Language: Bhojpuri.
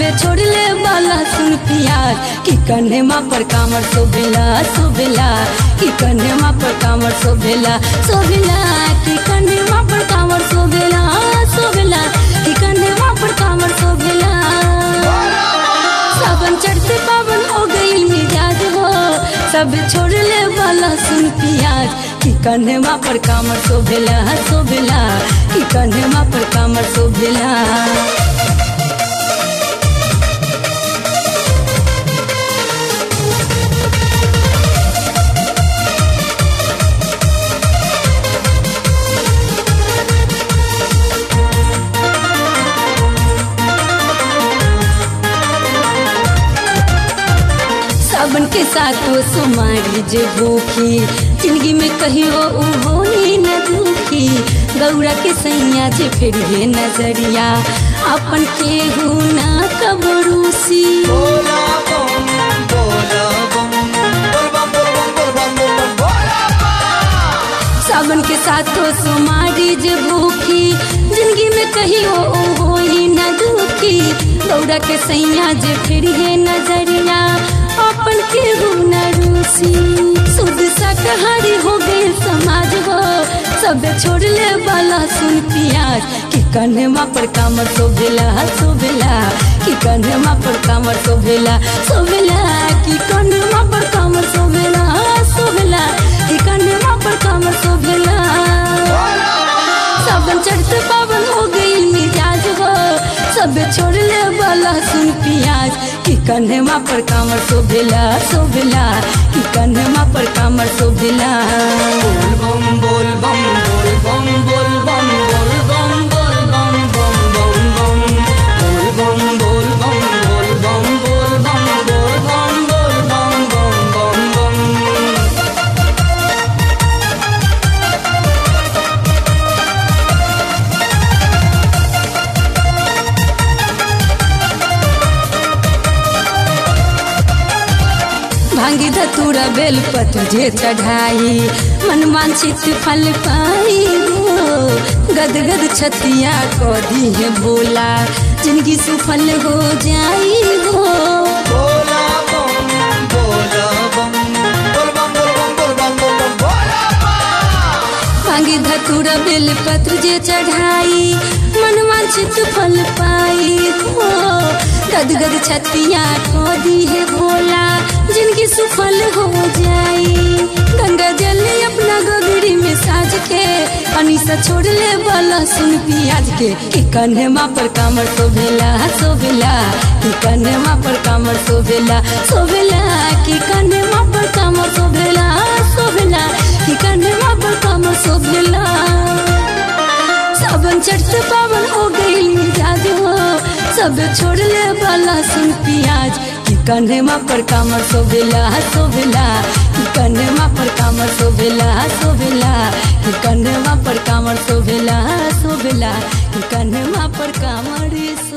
छोड़ले वाला सुन पियाज कि कन्हेमा पर कामर शोभेला शोभेला कि कन्हेमा पर कामर शोभेला शोभेला कि कन्हेमा पर कामर शोभेला शोभेला कि कन्हेमा पर कामर शोभेला सावन चढ़ते पावन हो गई मिजाज हो सब छोड़ले वाला सुन पियाज कि कन्हेमा पर कामर शोभेला शोभेला कि कन्हेमा पर कामर शोभेला सावन के साथ वो सुमारी जे भूखी जिंदगी में कहियो उ होई न दुखी गौरा के सैया जे फिर हे नजरिया अपन केहू ना कबरूसी बोला बम बोला बम बोल बम बोल बम बोल बम बोल बम बोला बम सावन के साथ वो सुमारी जे भूखी जिंदगी में कहियो उ होई न दुखी गौरा के सैया जे फिर हे नजरिया अपन केहू न रूसी शुद्ध शाकाहारी हो गए समाज हो सब छोड़ले वाला सुन पियाज कि कन्हेमा पर कामर शोभेला शोभेला कि कन्हेमा पर कामर शोभेला शोभेला कि कन्हेमा पर कामर शोभेला शोभेला कि कन्हेमा पर कामर शोभेला सावन चढ़ते पावन हो गई मिजाज हो सब छोड़ले वाला सुन पियाज कि कन्हेमा पर कामर शोभेला शोभेला कि कन्हेमा पर कामर शोभेला बोल बम बोल बम बोल बम बोल बम बोल बम बोल बम बम बम बम बोल बम बोल बम बोल बम बोल बम बोल बम बोल बम बम बम बम भांगी धतूरा बेल पत्र जे चढ़ाई मन वांछित फल पाई हो गद गद छतिया को दी है भोला जिंदगी सुफल हो जाई हो बोला बम बोला बम बोल बम बोल बम बोल बम बोल बम बोला बम भांगी धतूरा बेल पत्र जे चढ़ाई मन वांछित फल पाई हो गद गद छतिया को दी है भोला जिनकी सुफल हो जाई गंगा जल अपना गोगड़ी में साज के अनिसा छोड़ ले वाला सुन पियाज के कि कन्हेमा पर कामर शोभेला शोभेला कि कन्हेमा पर कामर शोभेला शोभेला कि कन्हेमा पर कामर शोभेला शोभेला कि कन्हेमा पर कामर शोभेला सावन चढ़ते पावन हो गई मिजाज हो सब छोड़ले वाला सुन पियाज कि कन्हेमा पर कामर शोभेला शोभेला कि कन्हेमा पर कामर शोभेला शोभेला कि कन्हेमा पर कामर शोभेला शोभेला कि कन्हेमा पर कामर